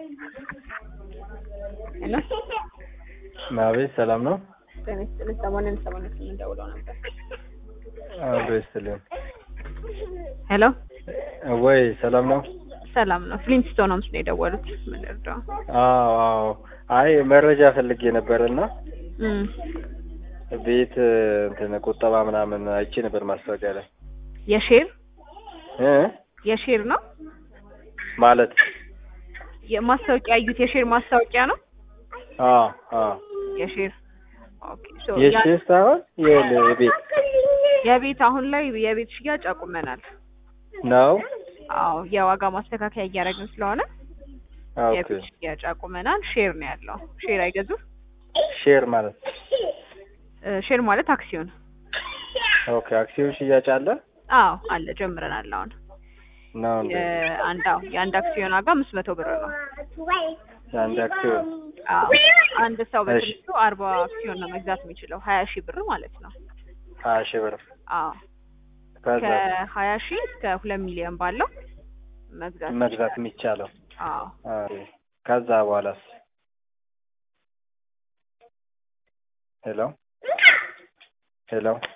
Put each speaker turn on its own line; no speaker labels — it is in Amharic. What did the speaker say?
ሄሎ
አቤት ሰላም ነው?
ጤና ይስጥልኝ። ሰሞኑን ሰሞኑን የምንደውለው ነበር።
አብሮ ይስጥልኝ።
ሄሎ
ወይ ሰላም ነው?
ሰላም ነው። ፍሊንትስቶን ሆምስ ነው የደወሉት። ምን ልርዳው?
አዎ አዎ። አይ መረጃ ፈልጌ ነበርና
እም
ቤት እንትን ቁጠባ ምናምን አይቼ ነበር ማስታወቂያ ላይ
የሼር
እ
የሼር ነው
ማለት
የማስታወቂያ ያዩት የሼር ማስታወቂያ ነው።
አዎ አዎ
የሼር ኦኬ። ሶ
የሼር ሳይሆን የቤት
የቤት አሁን ላይ የቤት ሽያጭ አቁመናል።
ነው።
አዎ የዋጋ ማስተካከያ እያደረግን ስለሆነ
ኦኬ
የቤት ሽያጭ አቁመናል። ሼር ነው ያለው። ሼር አይገዙም።
ሼር ማለት
እ ሼር ማለት አክሲዮን።
ኦኬ አክሲዮን ሽያጭ አለ
አዎ አለ ጀምረናል። አሁን
ነው እንዴ?
የአንድ አዎ የአንድ አክሲዮን ዋጋ አምስት መቶ ብር ነው።
የአንድ አክሲዮን
አዎ አንድ ሰው
እሺ።
በትንሹ አርባ አክሲዮን ነው መግዛት የሚችለው ሀያ ሺህ ብር ማለት ነው።
ሀያ ሺህ ብር
አዎ
ከዛ
ከሀያ ሺህ እስከ ሁለት ሚሊዮን ባለው መግዛት
መግዛት የሚቻለው
አዎ
አዎ። ከዛ በኋላስ ሄሎ ሄሎ